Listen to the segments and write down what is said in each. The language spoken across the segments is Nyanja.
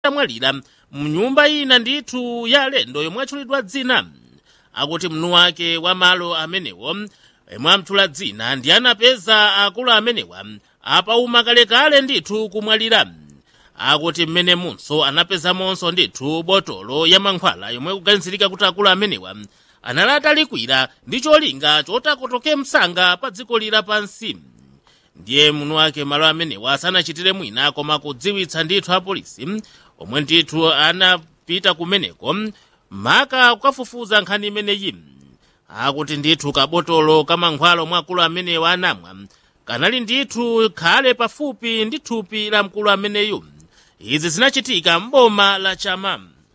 amwalira mnyumba ina ndithu ya alendo yomwe atchulidwa dzina akuti mnu wake wa malo amenewo yemwe amtchula dzina ndi anapeza akulu amenewa apauma kalekale ndithu kumwalira akuti mmene munso anapezamonso ndithu botolo ya mankhwala yomwe kuganizirika kuti akulu amenewa anali atalikwira ndi cholinga chotakotoke msanga pa dziko lira pansi ndiye muno wake malo amenewa sanachitire mwina koma kudziwitsa ndithu apolisi omwe ndithu anapita kumeneko maka kukafufuza nkhani imeneyi akuti ndithu kabotolo kamankhwala omwe akulu amenewa anamwa kanali ndithu khale pafupi ndi thupi la mkulu ameneyu izi zinachitika m'boma la chama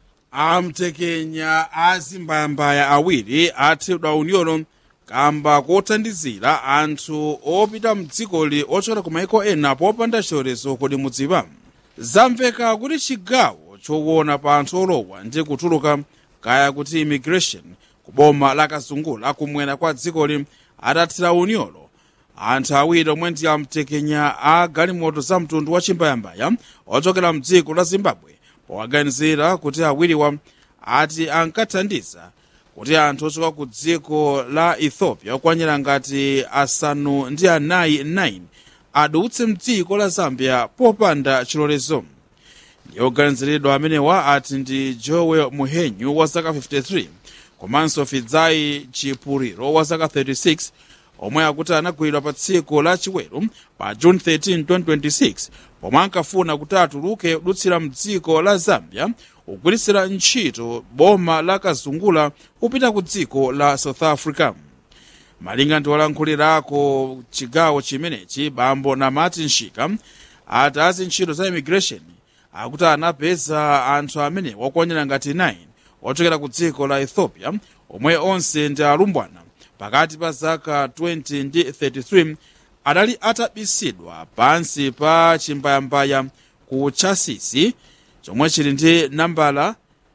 amtekenya azimbayambaya awiri athedwa unyolo kamba kothandizira anthu opita mdzikoli ochokera ku maiko ena popanda chilolezo kodi mudziwa zamveka kuti chigawo choona pa anthu olowa ndi kutuluka kaya kuti immigration ku boma la kazungula kumwera kwa dzikoli atathira unyolo anthu awiri omwe ndi amtekenya a galimoto za mtundu wa chimbayambaya ochokera mdziko la zimbabwe powaganizira kuti awiriwa ati ankathandiza kuti anthu ochoka ku dziko la ethiopia okwanira ngati asanu ndi anayi 9 adutse mdziko la zambia popanda chilolezo ndi oganiziridwa amenewa ati ndi joel muhenyu wa zaka 53 komanso fidzai chipuriro wa zaka 36 omwe akuti anagwidwa pa tsiku la chiweru pa june 13 2026 pomwe ankafuna kuti atuluke kudutsira mdziko la zambia kugwiritsira ntchito boma la kazungula kupita ku dziko la south africa malinga ndi olankhulirako chigawo chimenechi bambo namati nshika ati azi ntchito za immigration akuti anapeza anthu amene okwanira ngati 9 ochokera ku dziko la ethiopia omwe onse ndi alumbwana pakati pa zaka 20 ndi 33 adali atabisidwa pansi pa chimbayambaya ku chasisi chomwe chili ndi nambala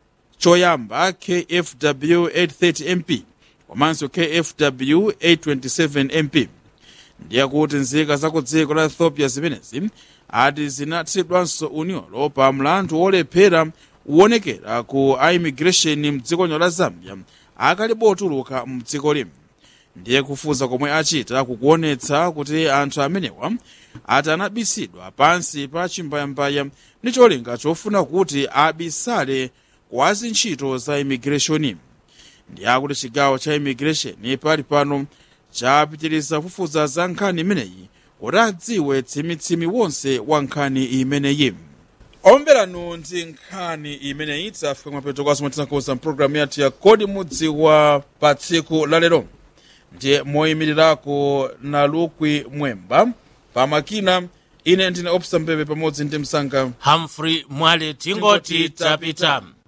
choyamba kfw 830 mp komanso kfw 827 mp ndiye kuti nzika za ku dziko la ethiopia zimenezi ati zinathidwanso unyolo pa mlandu wolephera kuonekera ku a immigration mdziko la zambia akalipo otuluka mdziko limo ndiye kufuza komwe achita kukuonetsa kuti anthu amenewa ati anabisidwa pansi pa chimbayambaya ndi cholinga chofuna kuti abisale kwa zintchito za immigration ndi akuti chigawo cha immigration pali pano chapitiriza kufufuza za nkhani imeneyi kuti adziwe tsimitsimi wonse wa nkhani imeneyi omveranu ndi nkhani imeneyi tafika mapeto kwaso mwatinakoza mpulogalamu yathu ya kodi mudziwa pa tsiku la lero ndiye moyimirirako na lukwi mwemba pamakina ine ndine opsa mbebe pamodzi ndi msanga humphrey mwale tingoti tapita